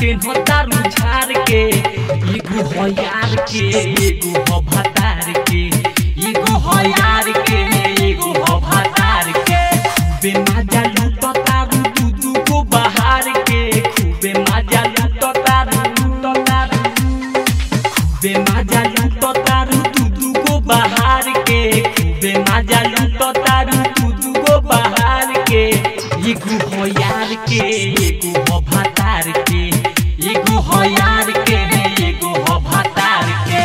पेन्ह तारू झार के एगो हो यार के एगो हो भतार के एगो हो यार के एगो हो भतार के खूबे मजा लूट तारू दू दू को बहार के खूबे मजा लूट तारू लूट तारू खूबे मजा लूट तारू दू दू को बहार के खूबे मजा लूट तारू दू दू को बहार के एगो हो यार के एगो हो भतार के एगो हो यार के एगो हो भतार के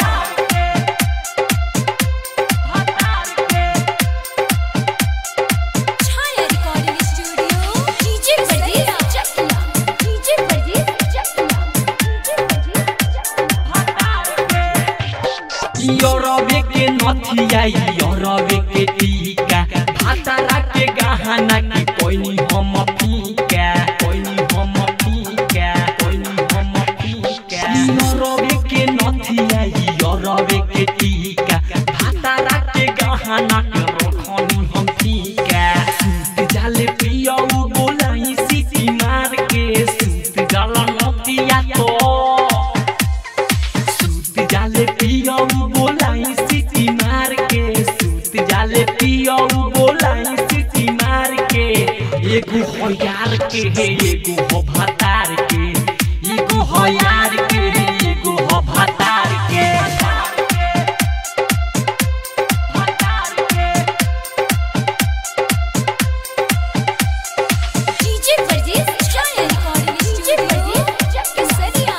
भतार के Chhaya recording studio DJ Bajir Chakia DJ Bajir Chakia DJ Bajir Chakia योरवे के नथिया योरवे के टीका भातारा के गहना के कोइनी हम फीका कोइनी हम फीका कोइनी हम फीका योरवे के नथिया योरवे के टीका भातारा के गहना के रखनी हम फीका सूत जाले पियो बोलाई सीटी मार के सूत जाला नथिया तो सूत जाले पियो बोलाई सिटी मार के सूत जाले पियो बोलाई सिटी मार के एगो हो यार के हे एगो हो भतार के एगो हो यार के हे एगो हो भतार के भतार के DJ Bajir Chhaya recording DJ Bajir Chakia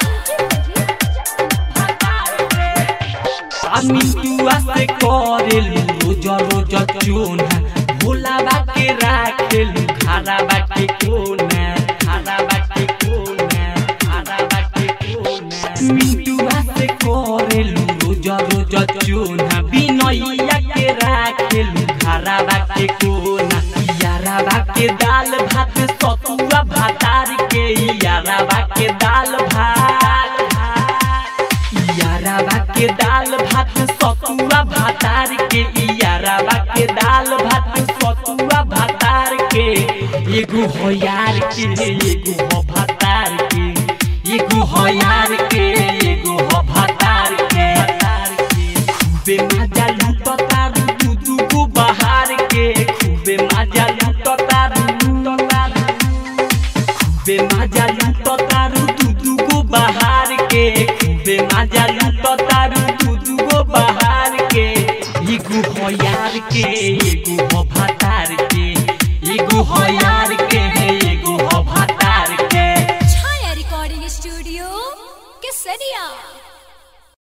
मिंटुआ से करेलू रोज रोज चोना भोला बाके राखेलू खारा बाके कोना खारा बाके कोना खारा बाके कोना मिंटुआ से करेलू रोज रोज चोना बिनैया के राखेलू खारा बाके कोना यारा बाके दाल भात सतुआ भातार के यारा बाके दाल भात याराबा के दाल भात सतुआ भातार के याराबा के दाल भात सतुआ भातार के एगो हो यार के एगो हो भातार के एगो हो यार के एगो हो भातार के खूबे मजा लूट तारू दू दू को बहार के खूबे मजा लूट तारू लूट तारू खूबे मजा लूट तारू दू दू गो बहार के खूबे मजा लूट तारू दू दू गो बहार के एगो हो यार के एगो हो भतार के एगो हो यार